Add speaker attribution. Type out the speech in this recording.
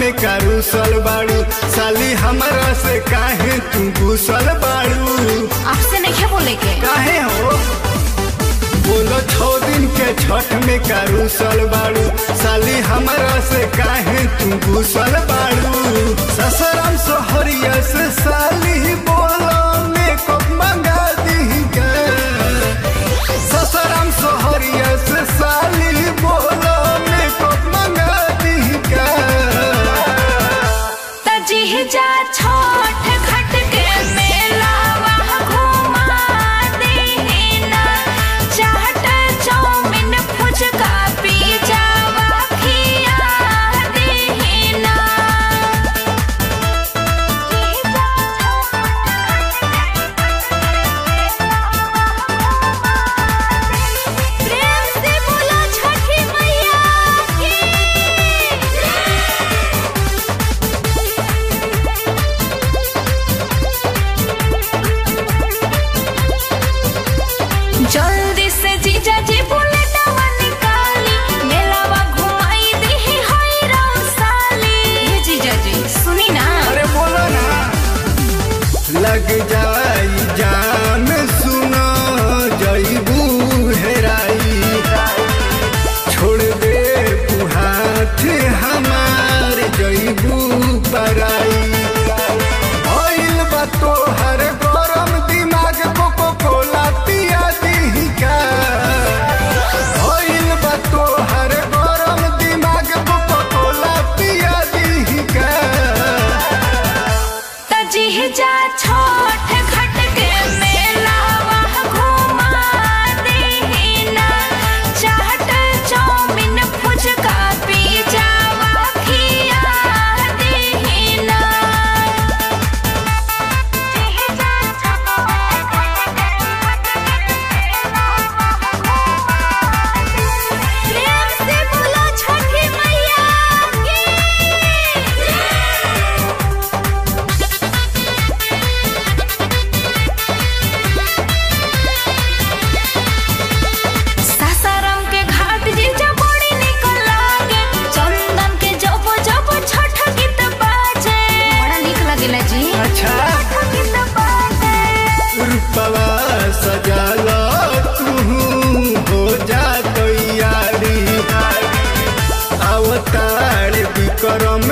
Speaker 1: में कारूसल बाड़ू साली हमरा से काहे तू घुसल बाड़ू
Speaker 2: आपसे नहीं बोले के
Speaker 1: काहे हो बोलो छो दिन के छठ में कारूसल बाड़ू साली हमरा से काहे तू घुसल बाड़ू ससरम सोहरिया से साली बोलो मेकअप मंगा दी के ससरम सोहरिया से साली बोलो मेकअप मंगा दी के
Speaker 2: तजी जा छोट खट के मेला वहाँ घुमा देना चाट चाउमीन फुचका पिज्जा वहाँ खिया देना प्रेम से बोलो छठी मैया की जल्दी से जीजा जी बुलेटवा निकाली मेलावा घुमाई दी हाय रौसाली ये जीजा जी सुनी ना
Speaker 1: अरे बोलो ना लग जाई जान सुनो जईबू हेराई छोड़ दे तू हाथ हमार जईबू पराई भइल बा तोहर गरम दिमाग कोको कोला पिया दी का भइल बा तोहर गरम दिमाग कोको कोला पिया दी का
Speaker 2: तजी जा छोट खट के मेला वहाँ घुमा देना चाट चाउमीन फुचका पिज्जा वहाँ खिया देना प्रेम से बोलो छठी मैया की सासाराम के घाट जीजा बड़ी निकल लागे चंदन के जब जब छठ गीत बाजे बड़ा निक लागेला जी
Speaker 1: अच्छा
Speaker 2: छठ गीत बाजे
Speaker 1: रूपवा सजाला तू हो जा तैयारी अवतार विक्रम